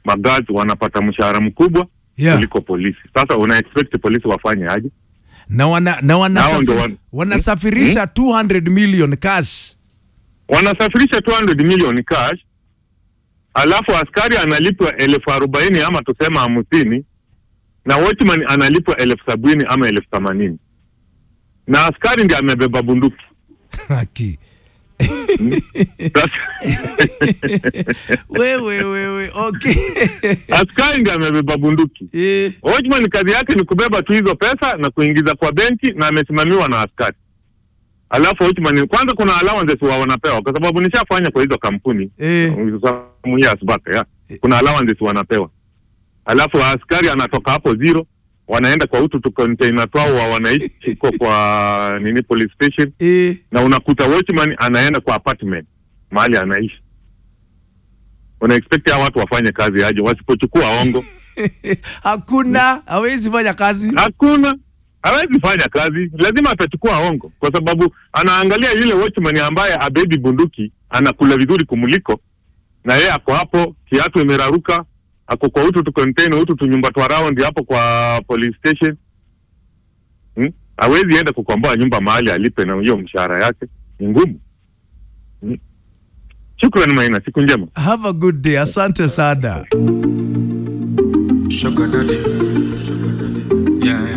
magazi wanapata mshahara mkubwa Yeah. kuliko polisi. Sasa una expect polisi wafanye aje? na wana, na Nao ndo wanasafir, wan- wanasafirisha 200 million cash Wanasafirisha 200 million cash, alafu askari analipwa elfu arobaini ama tusema hamsini na watchman analipwa elfu sabini ama elfu themanini na askari ndiye amebeba bunduki. Haki. Sasa wewe wewe okay askari ndiye amebeba bunduki. eh, Watchman kazi yake ni kubeba tu hizo pesa na kuingiza kwa benki na amesimamiwa na askari. Alafu watchman kwanza kuna allowances wa wanapewa kwa sababu nishafanya kwa hizo kampuni. eh, Some years back, yeah. Kuna allowances wanapewa. Alafu askari anatoka hapo zero wanaenda kwa utu tu container twao wa wanaishi kwa, kwa nini police station eh. na unakuta watchman anaenda kwa apartment mahali anaishi. Una expect hao watu wafanye kazi aje wasipochukua ongo? hakuna hawezi fanya kazi Hakuna, hawezi fanya kazi, lazima atachukua hongo, kwa sababu anaangalia yule watchman ambaye abebi bunduki anakula vizuri kumuliko, na yeye ako hapo, kiatu imeraruka, ako kwa utu tu container, utu tu nyumba twa round hapo kwa police station hmm? Hawezi enda kukomboa nyumba mahali alipe na hiyo mshahara yake, ni ngumu hmm? Shukrani Maina, siku njema. have a good day asante sana Sugar daddy. Sugar daddy. Yeah,